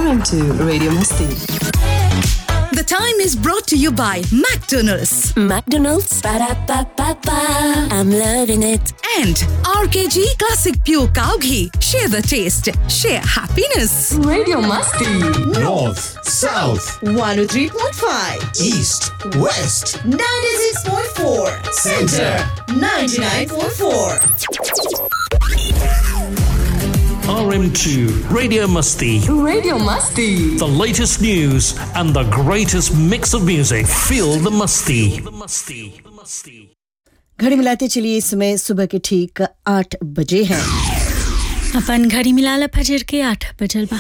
RM2 Radio Masti. The time is brought to you by McDonald's McDonald's. Ba-da-ba-ba-ba. I'm loving it. and RKG Classic Pure Cow Ghee. Share the taste, share happiness. Radio Masti. North, South, 103.5, East, West, 96.4, Center. 99.4. RM2 Radio Musty. Radio Masti. The latest news and the greatest mix of music. Feel the musty. The musty. The musty. घड़ी मिलाते चलिए इस समय सुबह के ठीक आठ बजे हैं अपन घड़ी मिलाला फजर के आठ बजल बा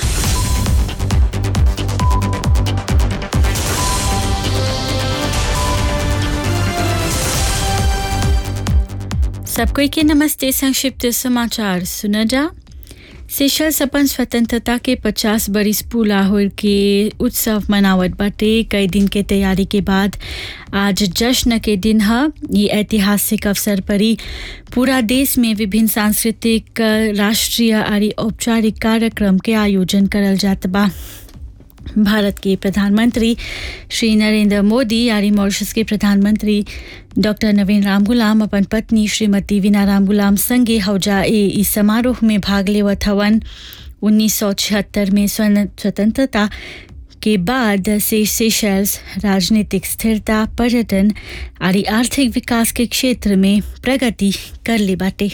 सब कोई के नमस्ते संक्षिप्त समाचार सुना जा सेशल्स अपन स्वतंत्रता के 50 बरिस पूरा होल के उत्सव मनावत बाटे कई दिन के तैयारी के बाद आज जश्न के दिन ह ये ऐतिहासिक अवसर पर ही पूरा देश में विभिन्न सांस्कृतिक राष्ट्रीय आरी औपचारिक कार्यक्रम के आयोजन करल जात बा भारत के प्रधानमंत्री श्री नरेंद्र मोदी यानी मॉरिशस के प्रधानमंत्री डॉक्टर नवीन राम गुलाम अपन पत्नी श्रीमती वीना राम गुलाम संगे हौजा ए इस समारोह में भाग लेवत हवन उन्नीस सौ छिहत्तर में स्वर्ण- स्वतंत्रता के बाद से सेशल्स राजनीतिक स्थिरता पर्यटन आदि आर्थिक विकास के क्षेत्र में प्रगति कर ले बाटे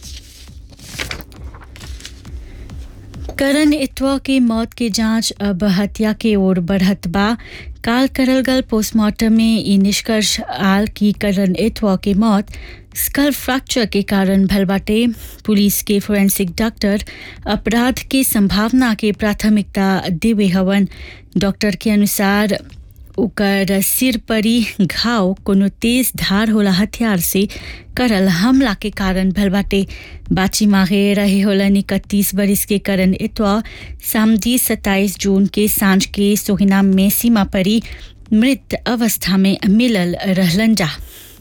करण इतवा के मौत के जांच अब हत्या के ओर बढ़त बा काल करल गल पोस्टमार्टम में ई निष्कर्ष आल की करण इतवा के मौत स्कल फ्रैक्चर के कारण भल बाटे पुलिस के फोरेंसिक डॉक्टर अपराध के संभावना के प्राथमिकता देवे हवन डॉक्टर के अनुसार ओकर सिर परी घाव कोनो तेज धार होला हथियार से करल हमला के कारण भल बाटे बाची मागे रहे होलन इकतीस बरिस के करण इतवा सामदी सत्ताईस जून के सांझ के सोहिनाम में सीमा परी मृत अवस्था में मिलल रहलन जा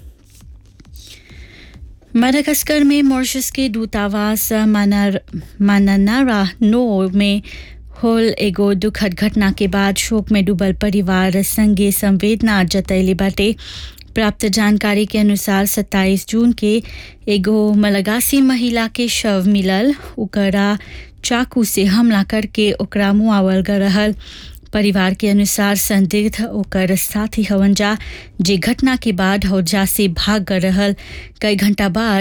माडागास्कर में मॉरिशस के दूतावास मानार मानानारा नो में होल एगो दुखद घटना के बाद शोक में डूबल परिवार संगे संवेदना जतैले बाटे प्राप्त जानकारी के अनुसार 27 जून के एगो मलगासी महिला के शव मिलल ओकरा चाकू से हमला करके ओकरा मुआवल गल रहल परिवार के अनुसार संदिग्ध ओकर साथी हवन जा जे घटना के बाद हौजा से भाग गल रहल कई घंटा बाद